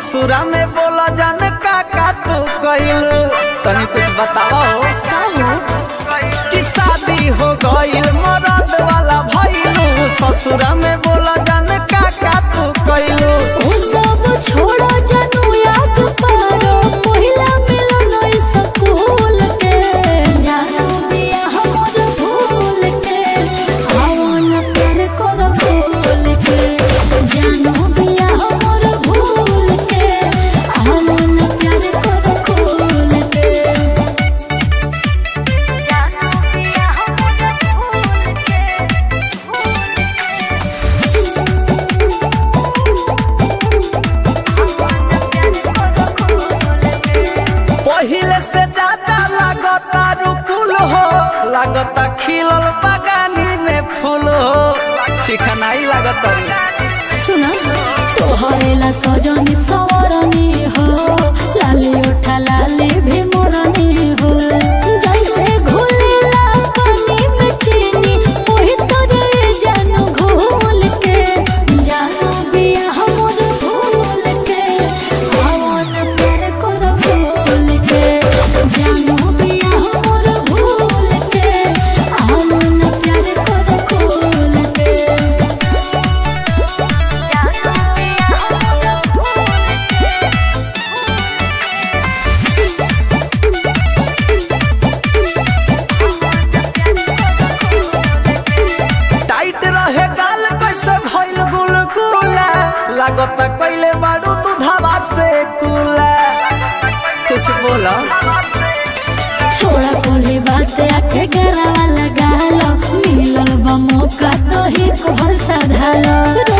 ससुरा में बोला जान का का तू कइल तनी कुछ बतावा हो का हो कि शादी हो गइल मरद वाला भइलू ससुरा में बोला जान का का तू कइल ओ सब छोड़ो जानू याद पारो पहिला मिलन स्कूल के जानू बिया हमर भूल के आवन प्यार कर भूल के जानू बिया हमर भूल के आवन प्यार कर भूल के जानू बिया हमर भूल पहिले से ज्यादा लागता रुकुल हो लागता खिलल बगानी में फूल हो चिकनाई लागता रे सुना तोहरेला सजनी सवरनी हो लाली उठा लाली भी मोरनी हो जैसे घुलेला पानी में चीनी ओही तोरे जानू घोल के जानू बिया हमर भूल के आवन प्यार कर भूल के जानू बिया हमर भूल के आवन प्यार कर भूल के टाइट रहे गाल कैसे भइल गुलगुला लागता कइले बारू दूधवा से कुला कुछ बोला छोड़ा कोली बात आके गरावा लगा लो मिलल बा मौका तो ही को भरसा धालो